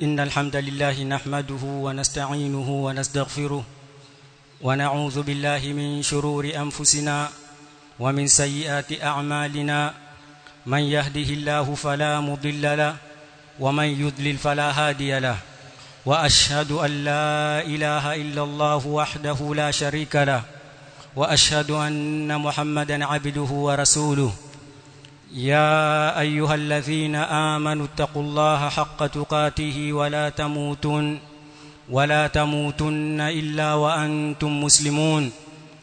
إن الحمد لله نحمده ونستعينه ونستغفره ونعوذ بالله من شرور أنفسنا ومن سيئات أعمالنا من يهده الله فلا مضل له ومن يضلل فلا هادي له وأشهد أن لا إله إلا الله وحده لا شريك له وأشهد أن محمدا عبده ورسوله يا ايها الذين امنوا اتقوا الله حق تقاته ولا تموتن ولا تموتن الا وانتم مسلمون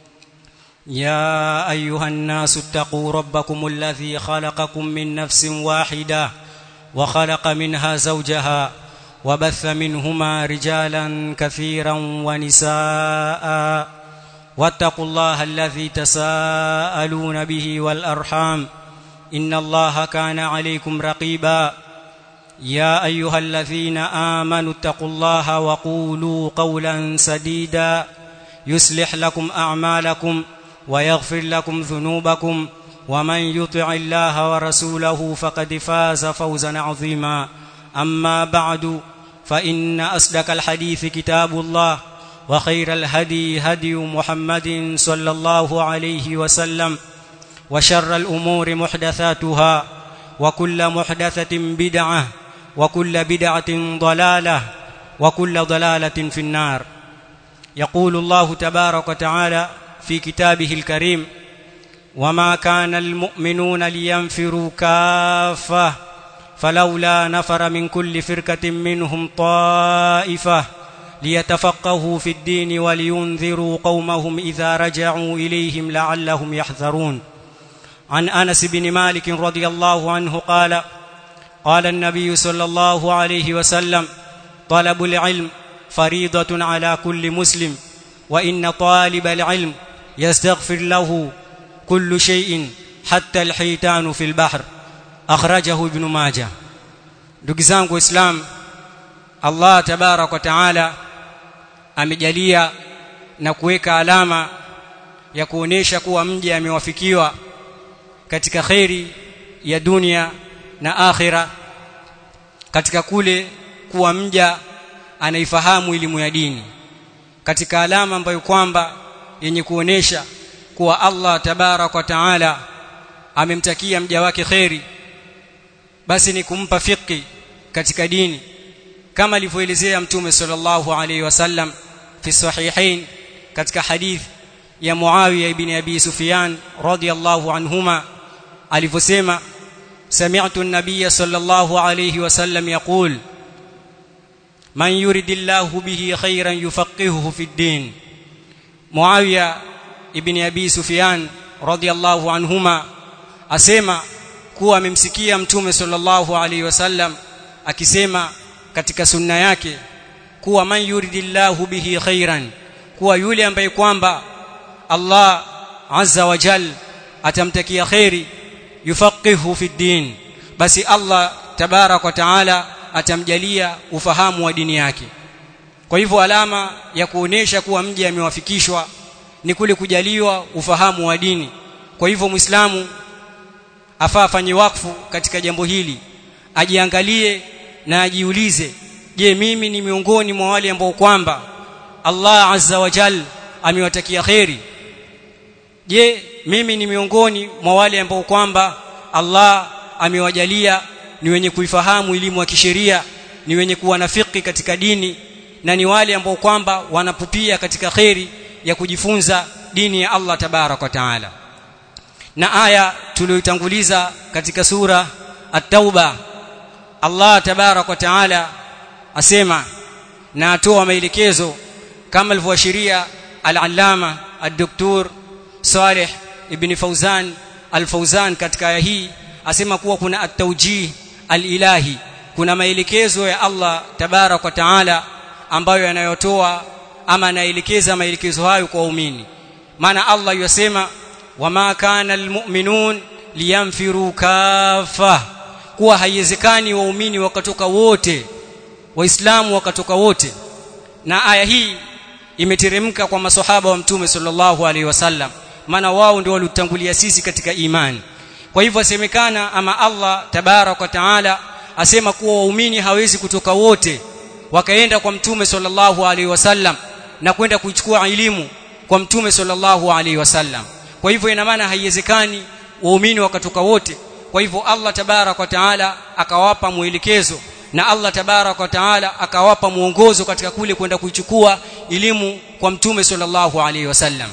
يا ايها الناس اتقوا ربكم الذي خلقكم من نفس واحده وخلق منها زوجها وبث منهما رجالا كثيرا ونساء واتقوا الله الذي تساءلون به والارحام ان الله كان عليكم رقيبا يا ايها الذين امنوا اتقوا الله وقولوا قولا سديدا يصلح لكم اعمالكم ويغفر لكم ذنوبكم ومن يطع الله ورسوله فقد فاز فوزا عظيما اما بعد فان اصدق الحديث كتاب الله وخير الهدي هدي محمد صلى الله عليه وسلم وشر الأمور محدثاتها وكل محدثة بدعة وكل بدعة ضلالة وكل ضلالة في النار يقول الله تبارك وتعالى في كتابه الكريم وما كان المؤمنون لينفروا كافة فلولا نفر من كل فرقة منهم طائفة ليتفقهوا في الدين ولينذروا قومهم إذا رجعوا إليهم لعلهم يحذرون عن انس بن مالك رضي الله عنه قال قال النبي صلى الله عليه وسلم طلب العلم فريضه على كل مسلم وان طالب العلم يستغفر له كل شيء حتى الحيتان في البحر اخرجه ابن ماجه ndugu zangu islam Allah tabarak wa taala amejalia na kuweka alama ya kuonesha kuwa mja amewafikiwa katika khairi ya dunia na akhira katika kule kuwa mja anaifahamu elimu ya dini katika alama ambayo kwamba yenye kuonesha kuwa Allah tabarak wa taala amemtakia mja wake khairi basi ni kumpa fiqhi katika dini kama alivyoelezea mtume sallallahu alaihi wasallam fi sahihain katika hadith ya Muawiya ibn Abi Sufyan radiyallahu anhuma alivyosema sami'tu an-nabiy sallallahu alayhi wasallam yaqul man yuridillahu bihi khayran yufaqihuhu fi ad-din Muawiya ibn Abi Sufyan radiyallahu anhuma asema kuwa amemsikia mtume sallallahu alayhi wasallam akisema katika sunna yake kuwa man yuridillahu bihi khairan kuwa yule ambaye kwamba Allah azza wa jal atamtakia khairi yufaqihu fi din basi Allah tabarak wa taala atamjalia ufahamu wa dini yake kwa hivyo alama ya kuonesha kuwa mji amewafikishwa ni kule kujaliwa ufahamu wa dini kwa hivyo muislamu afaa afanye wakfu katika jambo hili ajiangalie na ajiulize je mimi ni miongoni mwa wale ambao kwamba Allah azza wa jal amewatakia khairi je mimi ni miongoni mwa wale ambao kwamba Allah amewajalia ni wenye kuifahamu elimu ya kisheria ni wenye kuwa nafiki katika dini na ni wale ambao kwamba wanapupia katika khairi ya kujifunza dini ya Allah tabarak wa taala na aya tuliyotanguliza katika sura at-tauba Allah tabarak wa taala asema na atoa maelekezo kama alivyoashiria al-allama ad-doktor Saleh ibn Fauzan al-Fauzan katika aya hii asema kuwa kuna at-tawjih al-ilahi kuna maelekezo ya Allah tabarak wa taala ambayo yanayotoa ama anaelekeza maelekezo hayo kwa waumini maana Allah yasema wama kana almu'minun liyanfiru kafa kuwa haiwezekani waumini wakatoka wote waislamu wakatoka wote na aya hii imeteremka kwa maswahaba wa mtume sallallahu alaihi wasallam maana wao ndio waliotangulia sisi katika imani kwa hivyo asemekana ama Allah tabarak wa taala asema kuwa waumini hawezi kutoka wote wakaenda kwa mtume sallallahu alaihi wasallam na kwenda kuchukua elimu kwa mtume sallallahu alaihi wasallam kwa hivyo ina maana haiwezekani waumini wakatoka wote kwa hivyo Allah tabarak wa taala akawapa mwelekezo na Allah tabarak wa taala akawapa mwongozo katika kule kwenda kuichukua elimu kwa mtume sallallahu alaihi wasallam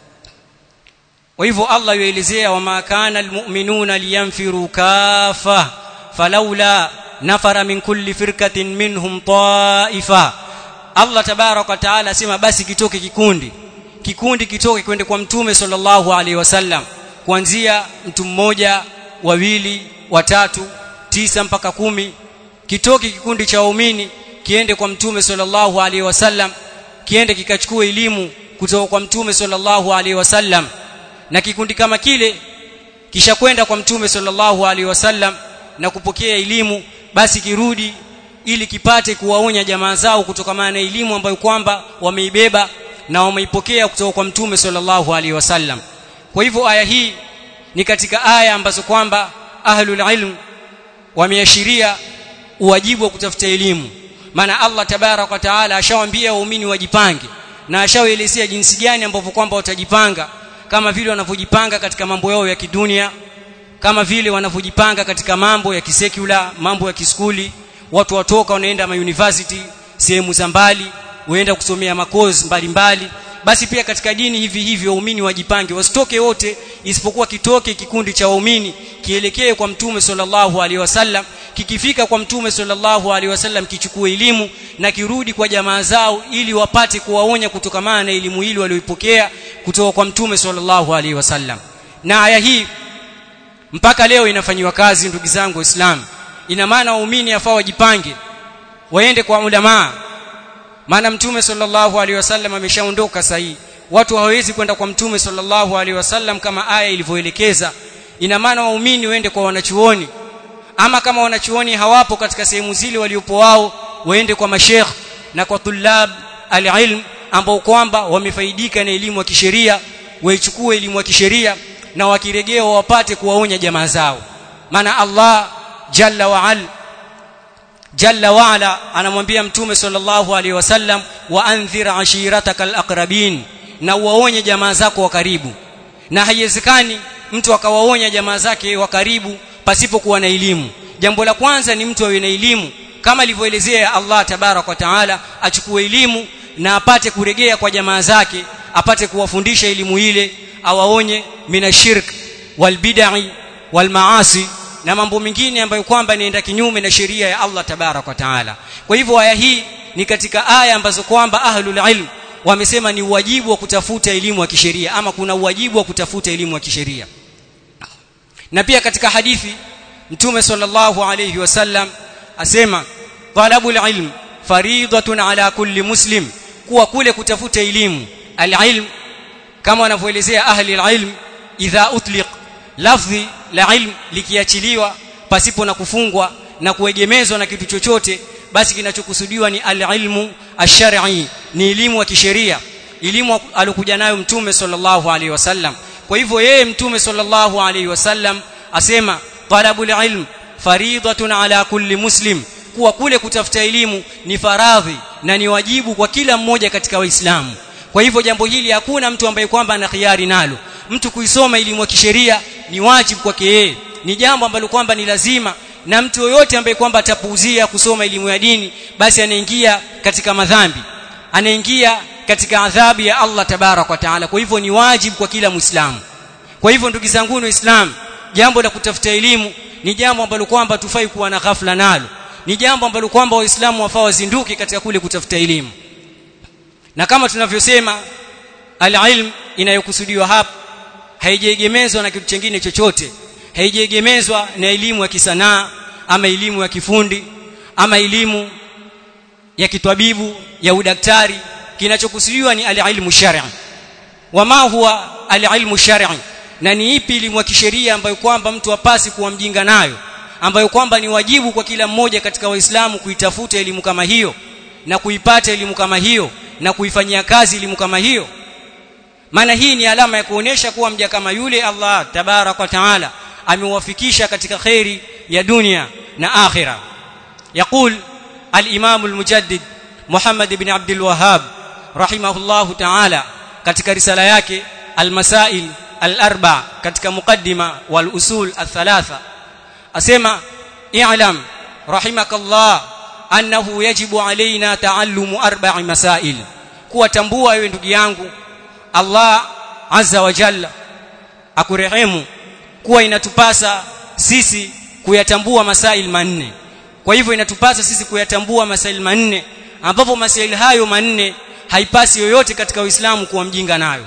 kwa hivyo Allah yuelezea wama kana almu'minuna liyanfiru kafa falawla nafara min kulli firkatin minhum ta'ifa Allah tabarak wa taala asema basi kitoke kikundi kikundi kitoke kwende kwa mtume sallallahu alaihi wasallam kuanzia mtu mmoja wawili watatu tisa mpaka kumi kitoke kikundi cha waumini kiende kwa mtume sallallahu alaihi wasallam kiende kikachukua elimu kutoka kwa mtume sallallahu alaihi wasallam na kikundi kama kile kisha kwenda kwa mtume sallallahu alaihi wasallam na kupokea elimu basi kirudi ili kipate kuwaonya jamaa zao kutokana na elimu ambayo kwamba wameibeba na wameipokea kutoka kwa mtume sallallahu alaihi wasallam kwa hivyo aya hii ni katika aya ambazo kwamba ahlul ilm wameashiria uwajibu wa kutafuta elimu maana Allah tabarak wa taala ashawaambia waumini wajipange na ashawaelezea jinsi gani ambavyo kwamba watajipanga kama vile wanavyojipanga katika mambo yao ya kidunia kama vile wanavyojipanga katika mambo ya kisekula mambo ya kiskuli watu watoka wanaenda ma university sehemu za mbali waenda kusomea makozi mbalimbali basi pia katika dini hivi hivi waumini wajipange wasitoke wote isipokuwa kitoke kikundi cha waumini kielekee kwa mtume sallallahu alaihi wasallam kikifika kwa mtume sallallahu alaihi wasallam kichukue elimu na kirudi kwa jamaa zao ili wapate kuwaonya kutokamana na elimu hili walioipokea kutoka kwa mtume sallallahu alaihi wasallam na aya hii mpaka leo inafanyiwa kazi ndugu zangu waislamu ina maana waumini afaa wajipange waende kwa ulamaa maana mtume sallallahu alaihi wasallam ameshaondoka sahihi watu hawawezi kwenda kwa mtume sallallahu alaihi wasallam kama aya ilivyoelekeza ina maana waumini waende kwa wanachuoni ama kama wanachuoni hawapo katika sehemu zile waliopo wao waende kwa mashekh na kwa tulab alilm ambao kwamba wamefaidika na elimu ya kisheria waichukue elimu ya kisheria na wakirejea wapate kuwaonya jamaa zao maana Allah jalla wa al jalla wa ala anamwambia mtume sallallahu alaihi wasallam wa andhir ashirataka alaqrabin na uwaonye jamaa zako wa karibu na haiwezekani mtu akawaonya jamaa zake wa karibu pasipokuwa na elimu jambo la kwanza ni mtu awe na elimu kama alivyoelezea Allah tabarak wa taala achukue elimu na apate kuregea kwa jamaa zake apate kuwafundisha elimu ile awaonye minashirk walbid'i walmaasi na mambo mengine ambayo kwamba inaenda kinyume na sheria ya Allah tabarak wa taala kwa hivyo aya hii ni katika aya ambazo kwamba ahlul ilm wamesema ni uwajibu wa kutafuta elimu ya kisheria ama kuna uwajibu wa kutafuta elimu ya kisheria na pia katika hadithi mtume sallallahu alayhi wasallam asema talabul ilm faridatun ala kulli muslim kuwa kule kutafuta elimu alilm kama wanavyoelezea ahli alilm idha utliq lafdhi la ilm likiachiliwa pasipo na kufungwa na kuegemezwa na kitu chochote basi kinachokusudiwa ni alilmu ash-shar'i ni elimu ya kisheria elimu alokuja nayo mtume sallallahu alaihi wasallam kwa hivyo yeye mtume sallallahu alaihi wasallam asema talabul ilm faridatun ala kulli muslim kuwa kule kutafuta elimu ni faradhi na ni wajibu kwa kila mmoja katika waislamu kwa hivyo jambo hili hakuna mtu ambaye kwamba ana khiari nalo mtu kuisoma elimu ya kisheria ni wajibu kwake yeye ni jambo ambalo kwamba ni lazima na mtu yoyote ambaye kwamba atapuuzia kusoma elimu ya dini basi anaingia katika madhambi anaingia katika adhabu ya Allah tabarak wa taala kwa hivyo ni wajibu kwa kila muislamu kwa hivyo ndugu zangu waislamu jambo la kutafuta elimu ni jambo ambalo kwamba tufai kuwa na ghafla nalo ni jambo ambalo kwamba waislamu wafaa wazinduke katika kule kutafuta elimu na kama tunavyosema alilm inayokusudiwa hapa haijaegemezwa na kitu kingine chochote haijaegemezwa na elimu ya kisanaa ama elimu ya kifundi ama elimu ya kitwabibu ya udaktari kinachokusudiwa ni alilmu shar'i wama huwa alilmu shar'i na ni ipi elimu ya kisheria ambayo kwamba mtu apasi kuwa mjinga nayo ambayo kwamba ni wajibu kwa kila mmoja katika waislamu kuitafuta elimu kama hiyo na kuipata elimu kama hiyo na kuifanyia kazi elimu kama hiyo maana hii ni alama ya kuonesha kuwa mja kama yule Allah tabarak wa taala amewafikisha katika khairi ya dunia na akhira يقول al-Imam al-Mujaddid Muhammad ibn Abdul Wahhab rahimahullahu ta'ala katika risala yake al-Masail al-Arba katika muqaddima wal usul al-thalatha asema i'lam rahimakallah annahu yajibu alaina taallumu arba'i masail kuwatambua wewe ndugu yangu Allah azza wa jalla akurehemu kuwa inatupasa sisi kuyatambua masail manne kwa hivyo inatupasa sisi kuyatambua masail manne ambapo masail hayo manne haipasi yoyote katika Uislamu kuwa mjinga nayo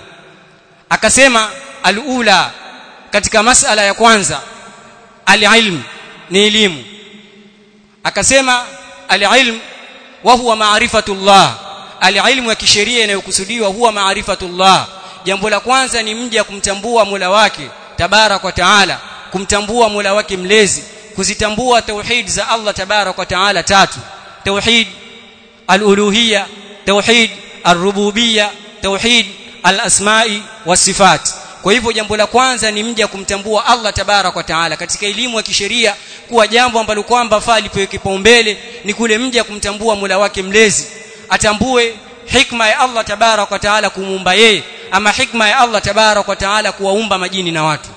akasema alula katika masala ya kwanza alilm ni elimu akasema alilm wa huwa maarifatullah alilmu ya kisheria inayokusudiwa huwa maarifatullah jambo la kwanza ni mja kumtambua Mola wake tabarak wa taala kumtambua Mola wake mlezi kuzitambua tauhid za Allah tabarak wa taala tatu tauhid al-uluhiyya tauhid ar-rububiyya tauhid al-asma'i was-sifat kwa hivyo jambo la kwanza ni mja kumtambua Allah tabarak wa taala katika elimu ya kisheria kuwa jambo ambalo kwamba faa lipewe kipaumbele ni kule mja kumtambua Mola wake mlezi atambue hikma ya Allah tabarak wa taala kumuumba yeye ama hikma ya Allah tabarak wa taala kuwaumba majini na watu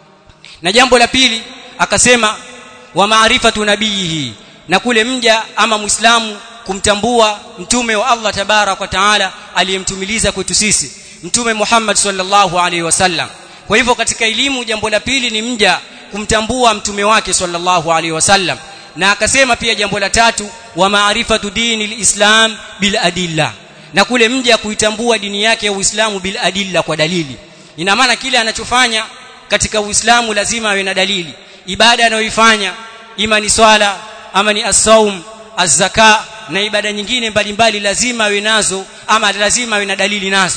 na jambo la pili akasema wa maarifatu nabiyihi na kule mja ama muislamu kumtambua mtume wa Allah tabarak wa taala aliyemtumiliza kwetu sisi mtume Muhammad sallallahu alaihi wasallam kwa hivyo katika elimu jambo la pili ni mja kumtambua mtume wake sallallahu alaihi wasallam na akasema pia jambo la tatu wa maarifatu dini lislam bil adilla na kule mja kuitambua dini yake ya Uislamu bil adilla kwa dalili ina maana kile anachofanya katika Uislamu lazima awe na dalili ibada anayoifanya ima ni swala ama ni as-saum az-zaka na ibada nyingine mbalimbali lazima awe nazo ama lazima awe na dalili nazo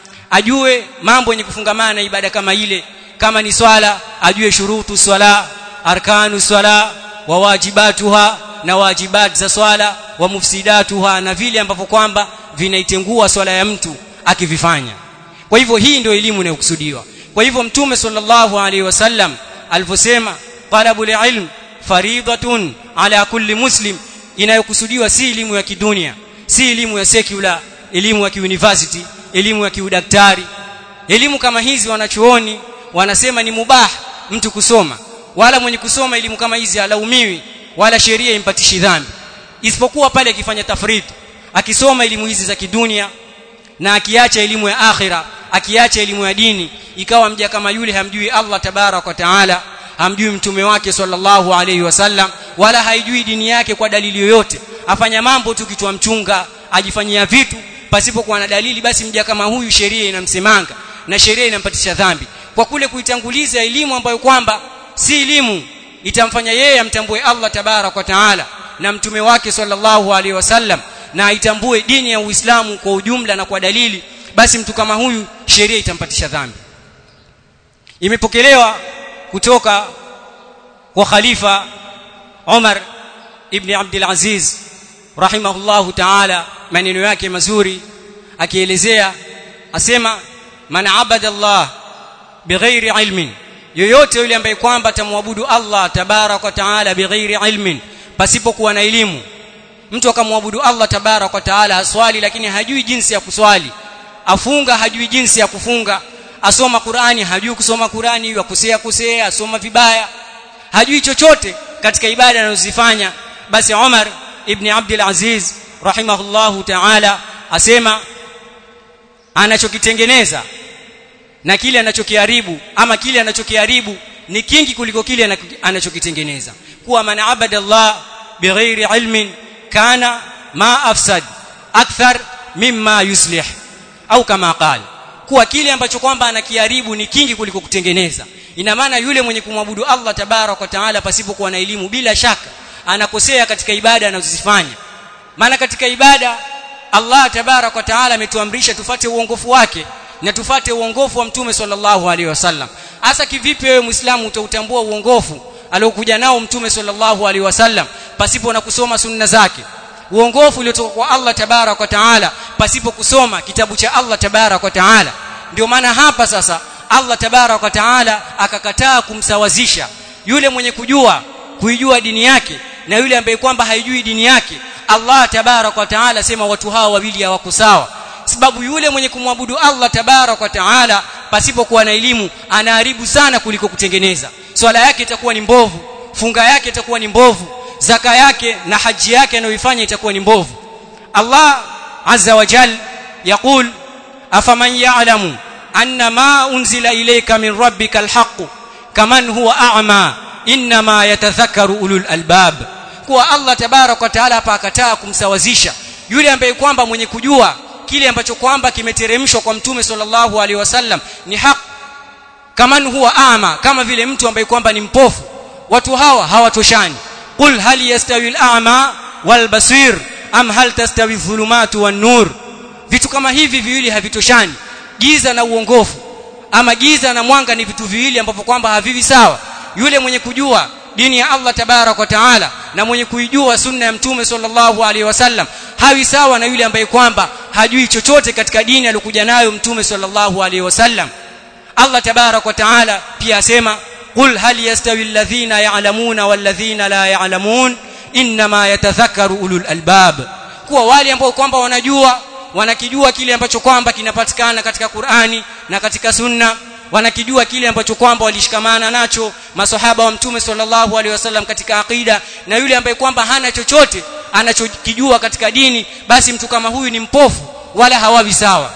ajue mambo yenye kufungamana na ibada kama ile kama ni swala ajue shurutu swala arkanu swala wa wajibatuha na wajibat za swala wa mufsidatuha na vile ambavyo kwamba vinaitengua swala ya mtu akivifanya kwa hivyo hii ndio elimu inayokusudiwa kwa hivyo mtume sallallahu alaihi wasallam alivyosema talabul ilm faridatun ala kulli muslim inayokusudiwa si elimu ya kidunia si elimu ya secular elimu ya kiuniversity elimu ya kiudaktari elimu kama hizi wanachuoni wanasema ni mubah mtu kusoma wala mwenye kusoma elimu kama hizi alaumiwi wala sheria impatishi dhambi isipokuwa pale akifanya tafriti akisoma elimu hizi za kidunia na akiacha elimu ya akhira akiacha elimu ya dini ikawa mja kama yule hamjui Allah tabarak wa taala hamjui mtume wake sallallahu alayhi wasallam wala haijui dini yake kwa dalili yoyote afanya mambo tu kichwa mchunga ajifanyia vitu pasipokuwa na dalili basi mja kama huyu sheria inamsemanga na sheria inampatisha dhambi kwa kule kuitanguliza elimu ambayo kwamba si elimu itamfanya yeye amtambue Allah tabarak wa taala na mtume wake sallallahu alaihi wasallam na aitambue dini ya Uislamu kwa ujumla na kwa dalili basi mtu kama huyu sheria itampatisha dhambi imepokelewa kutoka kwa khalifa Umar ibn Abdul Aziz rahimahullahu ta'ala maneno yake mazuri akielezea asema man abada Allah bighairi ilmin yoyote yule ambaye kwamba atamwabudu Allah tabarak wa taala bighairi ilmin pasipokuwa na elimu mtu akamwabudu Allah tabarak wa taala aswali lakini hajui jinsi ya kuswali afunga hajui jinsi ya kufunga asoma Qur'ani hajui kusoma Qur'ani yakosea kosea asoma vibaya hajui chochote katika ibada anazozifanya basi Umar ibn Abdul Aziz rahimahullahu ta'ala asema anachokitengeneza na kile anachokiharibu ama kile anachokiharibu ni kingi kuliko kile anachokitengeneza kuwa man abada Allah bighairi ilmin kana ma afsad akthar mimma yuslih au kama qala kuwa kile ambacho kwamba anakiharibu ni kingi kuliko kutengeneza ina maana yule mwenye kumwabudu Allah tabarak wa taala pasipokuwa na elimu bila shaka anakosea katika ibada anazozifanya maana katika ibada Allah tabarak wa taala ametuamrisha tufate uongofu wake na tufate uongofu wa mtume sallallahu alaihi wasallam hasa kivipi wewe muislamu utautambua uongofu aliokuja nao mtume sallallahu alaihi wasallam pasipo na kusoma sunna zake uongofu uliotoka kwa Allah tabarak wa taala pasipo kusoma kitabu cha Allah tabarak wa taala ndio maana hapa sasa Allah tabarak wa taala akakataa kumsawazisha yule mwenye kujua kuijua dini yake na yule ambaye kwamba haijui dini yake Allah tabarak wa taala sema watu hawa wawili hawako sawa sababu yule mwenye kumwabudu Allah tabarak wa taala pasipokuwa na elimu anaharibu sana kuliko kutengeneza swala yake itakuwa ni mbovu funga yake itakuwa ni mbovu zaka yake na haji yake anayoifanya itakuwa ni mbovu Allah azza wa jal yaqul afaman ya'lamu anna ma unzila ilayka min rabbika alhaq kaman huwa a'ma inma yatadhakkaru ulul albab kuwa Allah tabarak wa taala hapa akataa kumsawazisha yule ambaye kwamba mwenye kujua kile ambacho kwamba kimeteremshwa kwa mtume sallallahu alaihi wasallam ni haq kaman huwa ama kama vile mtu ambaye kwamba ni mpofu watu hawa hawatoshani qul hal yastawi al-a'ma wal basir am hal tastawi dhulumatu wan nur vitu kama hivi viwili havitoshani giza na uongofu ama giza na mwanga ni vitu viwili ambavyo kwamba havivi sawa yule mwenye kujua dini ya Allah tabarak wa taala na mwenye kuijua sunna ya mtume sallallahu alaihi wasallam hawi sawa na yule ambaye kwamba hajui chochote katika dini aliyokuja nayo mtume sallallahu alaihi wasallam Allah tabarak wa taala pia asema qul hal yastawi alladhina ya'lamuna walladhina la ya'lamun inma yatadhakkaru ulul albab kuwa wale ambao kwamba wanajua wanakijua kile ambacho kwamba kinapatikana katika Qur'ani na katika Sunna wanakijua kile ambacho kwamba walishikamana nacho maswahaba wa mtume sallallahu alaihi wasallam katika aqida na yule ambaye kwamba hana chochote anachokijua katika dini basi mtu kama huyu ni mpofu wala hawawi sawa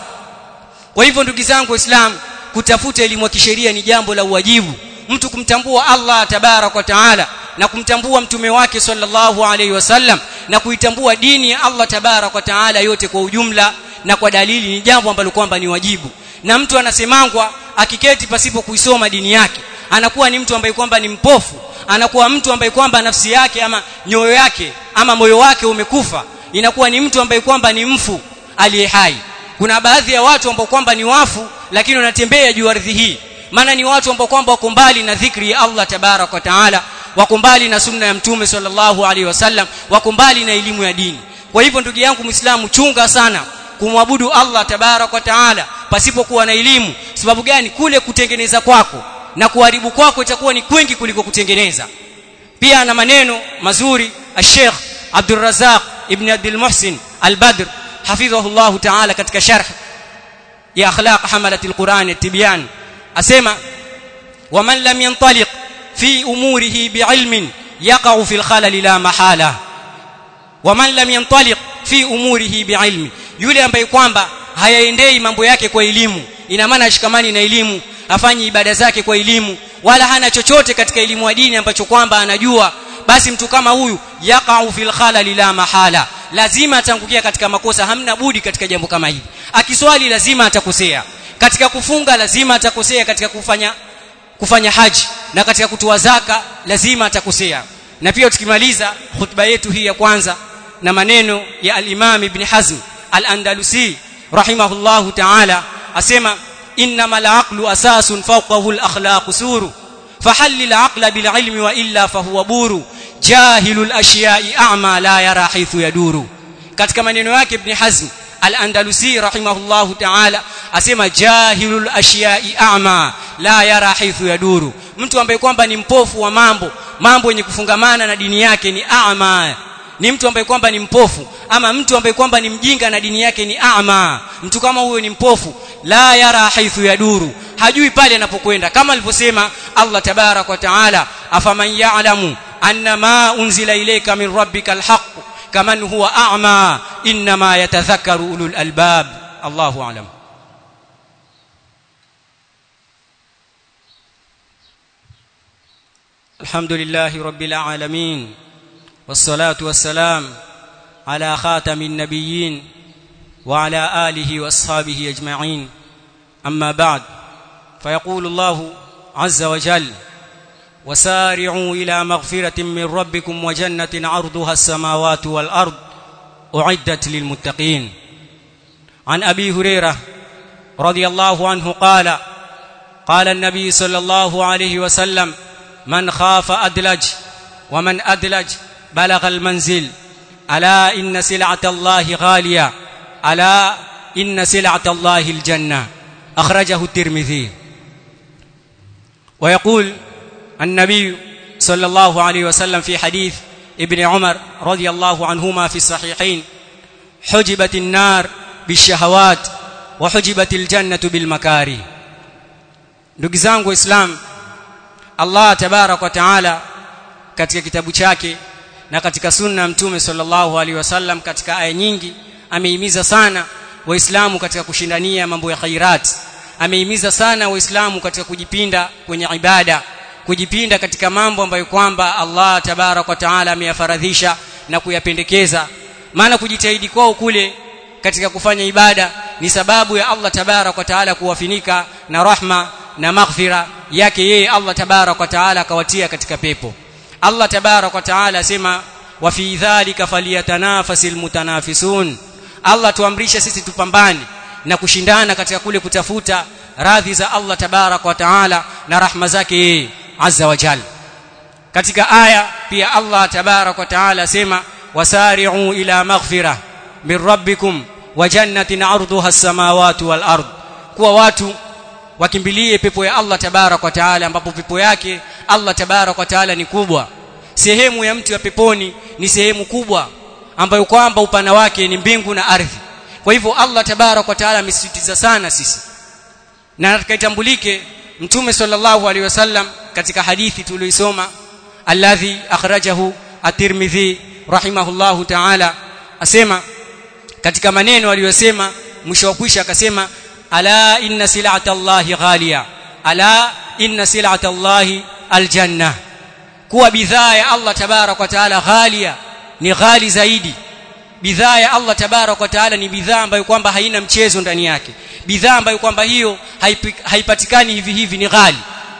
kwa hivyo ndugu zangu waislamu kutafuta elimu ya kisheria ni jambo la uwajibu mtu kumtambua Allah tabarak wa taala na kumtambua mtume wake sallallahu alaihi wasallam na kuitambua dini ya Allah tabarak wa taala yote kwa ujumla na kwa dalili ni jambo ambalo kwamba ni wajibu na mtu anasemangwa akiketi pasipo kuisoma dini yake anakuwa ni mtu ambaye kwamba ni mpofu anakuwa mtu ambaye kwamba nafsi yake ama nyoyo yake ama moyo wake umekufa inakuwa ni mtu ambaye kwamba ni mfu aliye hai kuna baadhi ya watu ambao kwamba ni wafu lakini wanatembea juu ardhi hii maana ni watu ambao kwamba wako mbali na dhikri ya Allah tabarak wa taala wako mbali na sunna ya mtume sallallahu alaihi wasallam wako mbali na elimu ya dini kwa hivyo ndugu yangu muislamu chunga sana kumwabudu Allah tabarak wa taala pasipokuwa na elimu sababu gani kule kutengeneza kwako na kuharibu kwako itakuwa ni kwingi kuliko kutengeneza pia ana maneno mazuri al-Sheikh Abdul Razzaq ibn Abdul Muhsin al-Badr hafidhahullah ta'ala katika sharh ya akhlaq hamalat al-Quran at-Tibyan asema waman lam yantaliq fi umurihi bi'ilmin yaqa'u fi al-khalal la mahala waman lam yantaliq fi umurihi bi'ilmi yule ambaye kwamba hayaendei mambo yake kwa elimu ina maana ashikamani na elimu afanye ibada zake kwa elimu wala hana chochote katika elimu ya dini ambacho kwamba anajua basi mtu kama huyu yaqa'u fil khalal la mahala lazima atangukia katika makosa hamna budi katika jambo kama hili akiswali lazima atakosea katika kufunga lazima atakosea katika kufanya kufanya haji na katika kutoa zaka lazima atakosea na pia tukimaliza khutba yetu hii ya kwanza na maneno ya al-Imam Ibn Hazm al-Andalusi rahimahullahu ta'ala asema innamal aqlu asasun fawqahu al-akhlaq suru fahallil aqla bil ilmi wa illa fahuwa buru jahilul ashiya'i a'ma la yara haythu yaduru katika maneno yake Ibn Hazm al-Andalusi rahimahullahu ta'ala asema jahilul ashiya'i a'ma la yara haythu yaduru mtu ambaye kwamba ni mpofu wa mambo mambo yenye kufungamana na dini yake ni a'ma ni mtu ambaye kwamba ni mpofu ama mtu ambaye kwamba ni mjinga na dini yake ni ama mtu kama huyo ni mpofu la yara haithu yaduru hajui pale anapokwenda kama alivyosema Allah tabarak wa taala afaman ya'lamu anna ma unzila ilayka min rabbika alhaq kaman huwa a'ma inma yatadhakkaru ulul albab Allahu a'lam الحمد لله رب العالمين والصلاه والسلام على خاتم النبيين وعلى اله واصحابه اجمعين اما بعد فيقول الله عز وجل وسارعوا الى مغفره من ربكم وجنه عرضها السماوات والارض اعدت للمتقين عن ابي هريره رضي الله عنه قال قال النبي صلى الله عليه وسلم من خاف ادلج ومن ادلج بلغ المنزل الا ان سلعه الله غاليه الا ان سلعه الله الجنه اخرجه الترمذي ويقول النبي صلى الله عليه وسلم في حديث ibn Umar radiyallahu anhuma fi sahihain hujibat an-nar bishahawat wa hujibat al-jannatu bil makari ndugu zangu waislamu Allah tabarak wa taala katika kitabu chake na katika sunna mtume sallallahu alaihi wasallam katika aya nyingi amehimiza sana waislamu katika kushindania mambo ya khairat amehimiza sana waislamu katika kujipinda kwenye ibada kujipinda katika mambo ambayo kwamba Allah tabarak wa taala ameyafaradhisha na kuyapendekeza maana kujitahidi kwao kule katika kufanya ibada ni sababu ya Allah tabarak wa taala kuwafinika na rahma na maghfira yake yeye Allah tabarak wa taala akawatia katika pepo Allah tabarak wa taala asema wa fi dhalika falyatanafasil mutanafisun Allah tuamrisha sisi tupambane na kushindana katika kule kutafuta radhi za Allah tabarak wa taala na rahma zake yeye azza wa jalla katika aya pia Allah tabarak wa taala asema wasari'u ila maghfirah min rabbikum wa jannatin 'arduha as-samawati wal ard kuwa watu wakimbilie pepo ya Allah tabarak wa taala ambapo pepo yake Allah tabarak wa taala ni kubwa sehemu ya mtu ya peponi ni sehemu kubwa ambayo kwamba upana wake ni mbingu na ardhi kwa hivyo Allah tabarak wa taala amesisitiza sana sisi na tukaitambulike mtume sallallahu alaihi wasallam katika hadithi tuliyoisoma alladhi akhrajahu at-Tirmidhi rahimahullahu ta'ala asema katika maneno aliyosema mwisho wa kwisha akasema ala inna sil'ata Allahi ghaliya ala inna sil'ata Allahi aljanna kuwa bidhaa ya Allah tabarak wa taala ghalia ni ghali zaidi bidhaa ya Allah tabarak wa taala ni bidhaa ambayo kwamba haina mchezo ndani yake bidhaa ambayo kwamba hiyo haipatikani hivi hivi ni ghali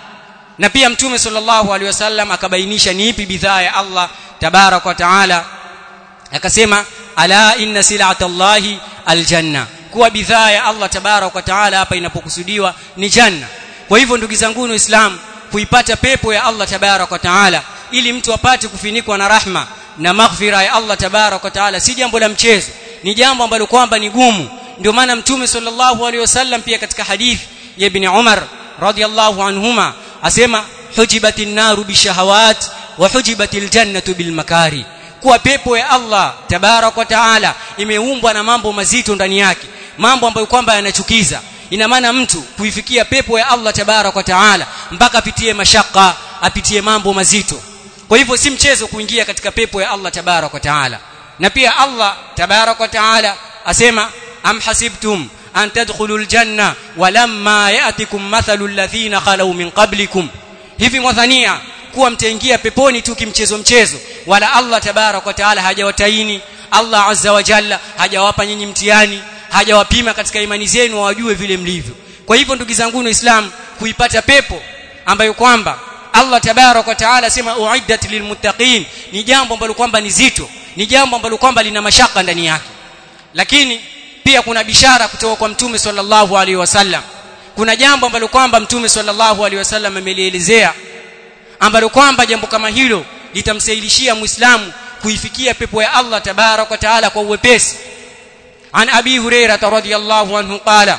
na pia mtume sallallahu alaihi wasallam akabainisha ni ipi bidhaa ya Allah tabarak wa taala akasema ala inna sil'ata Allahi aljanna kuwa bidhaa ya Allah tabarak wa taala hapa inapokusudiwa ni janna kwa hivyo ndugu zangu waislamu kuipata pepo ya Allah tabarak wa taala ili mtu apate kufinikwa na rahma na maghfira ya Allah tabarak wa taala si jambo la mchezo ni jambo ambalo kwamba ni gumu ndio maana mtume sallallahu alaihi wasallam pia katika hadithi ya ibn Umar radiyallahu anhuma asema hujibatin naru bishahawat wa hujibatil jannatu bil makari kuwa pepo ya Allah tabarak wa taala imeumbwa na mambo mazito ndani yake mambo ambayo kwamba yanachukiza ina maana mtu kuifikia pepo ya Allah tabarak wa taala mpaka apitie mashaka apitie mambo mazito kwa hivyo si mchezo kuingia katika pepo ya Allah tabarak wa taala na pia Allah tabarak wa taala asema am hasibtum an tadkhulul janna walamma ya'tikum mathalu alladhina khalu min qablikum hivi mwadhania kuwa mtaingia peponi tu kimchezo mchezo wala Allah tabarak wa taala hajawataini Allah azza wa jalla hajawapa nyinyi mtihani hajawapima katika imani zenu wajue vile mlivyo kwa hivyo ndugu zangu waislamu kuipata pepo ambayo kwamba Allah tabarak wa taala sema uiddat lilmuttaqin ni jambo ambalo kwamba ni zito ni jambo ambalo kwamba lina mashaka ndani yake lakini pia kuna bishara kutoka kwa mtume sallallahu alaihi wasallam kuna jambo ambalo kwamba mtume sallallahu alaihi wasallam amelielezea ambalo kwamba jambo kama hilo litamsaidishia muislamu kuifikia pepo ya Allah tabarak wa taala kwa uwepesi عن ابي هريره رضي الله عنه قال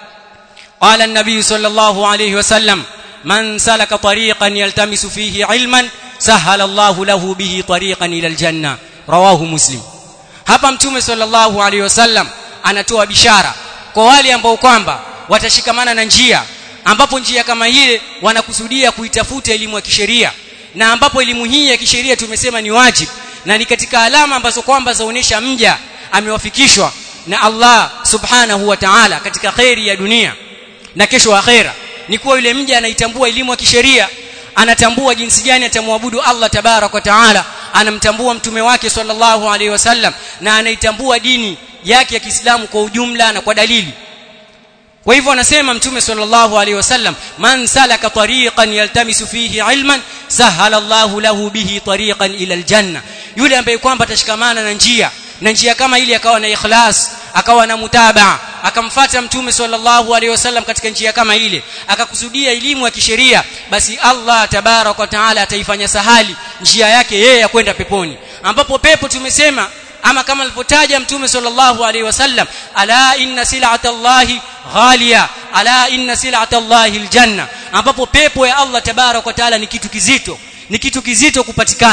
قال النبي صلى الله عليه وسلم من سلك طريقا يلتمس فيه علما سهل الله له به طريقا الى الجنه رواه مسلم hapa mtume sallallahu alaihi wasallam anatoa bishara kwa wale ambao kwamba watashikamana na njia ambapo njia kama ile wanakusudia kuitafuta elimu ya kisheria na ambapo elimu hii ya kisheria tumesema ni wajibu na ni katika alama ambazo kwamba zaonesha mja amewafikishwa na Allah subhanahu wa ta'ala katika khairi ya dunia na kesho akhera ni kuwa yule mja anaitambua elimu ya kisheria anatambua jinsi gani atamwabudu Allah tabarak wa taala anamtambua mtume wake sallallahu alaihi wasallam na anaitambua dini yake ya Kiislamu kwa ujumla na kwa dalili kwa hivyo anasema mtume sallallahu alaihi wasallam man salaka tariqan yaltamisu fihi ilman sahala Allahu lahu bihi tariqan ila aljanna yule ambaye kwamba atashikamana na njia na njia kama ile akawa na ikhlas akawa na mutabaa akamfata mtume sallallahu alaihi wasallam katika njia kama ile akakusudia elimu ya kisheria basi Allah tabarak wa taala ataifanya sahali njia yake yeye ya kwenda peponi ambapo pepo tumesema ama kama alivyotaja mtume sallallahu alaihi wasallam ala inna sil'ata Allahi ghaliya ala inna sil'ata Allahi aljanna ambapo pepo ya Allah tabarak wa taala ni kitu kizito ni kitu kizito kupatikana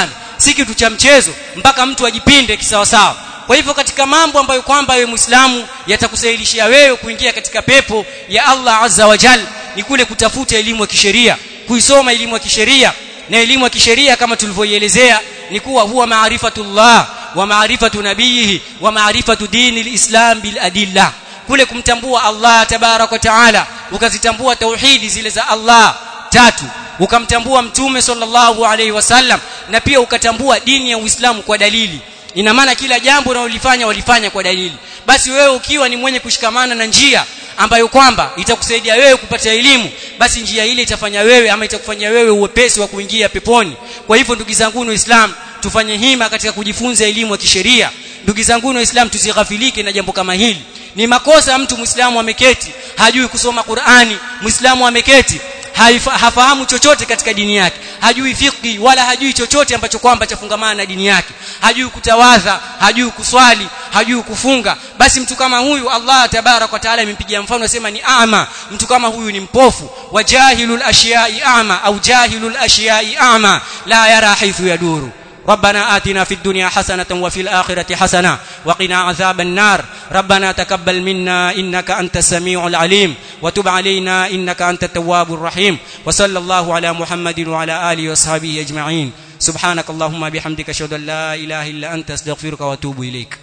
si kitu cha mchezo mpaka mtu ajipinde kisawasawa kwa hivyo katika mambo ambayo kwamba wewe Muislamu yatakusahilishia wewe kuingia katika pepo ya Allah Azza wa Jal ni kule kutafuta elimu ya kisheria kuisoma elimu ya kisheria na elimu ya kisheria kama tulivyoielezea ni kuwa huwa maarifatullah wa maarifatu nabiyihi wa maarifatu dini lislam bil adilla kule kumtambua Allah tabarak wa taala ukazitambua tauhidi zile za Allah tatu ukamtambua mtume sallallahu alaihi wasallam na pia ukatambua dini ya Uislamu kwa dalili ina maana kila jambo unalolifanya walifanya kwa dalili basi wewe ukiwa ni mwenye kushikamana na njia ambayo kwamba itakusaidia wewe kupata elimu basi njia ile itafanya wewe ama itakufanya wewe uwepesi wa kuingia peponi kwa hivyo ndugu zangu waislamu tufanye hima katika kujifunza elimu ya kisheria ndugu zangu waislamu tusighafilike na jambo kama hili ni makosa mtu muislamu ameketi hajui kusoma Qur'ani muislamu ameketi hafahamu chochote katika dini yake hajui fiqhi wala hajui chochote ambacho kwamba chafungamana na dini yake hajui kutawadha hajui kuswali hajui kufunga basi mtu kama huyu Allah tabarak wa taala imempigia mfano asema ni ama mtu kama huyu ni mpofu wajahilul ashiyai ama au jahilul ashiyai ama la yara haythu yaduru ربنا آتنا في الدنيا حسنة وفي الآخرة حسنة وقنا عذاب النار ربنا تقبل منا إنك أنت السميع العليم وتب علينا إنك أنت التواب الرحيم وصلى الله على محمد وعلى آله وصحبه أجمعين سبحانك اللهم بحمدك أشهد أن لا إله إلا أنت أستغفرك وأتوب إليك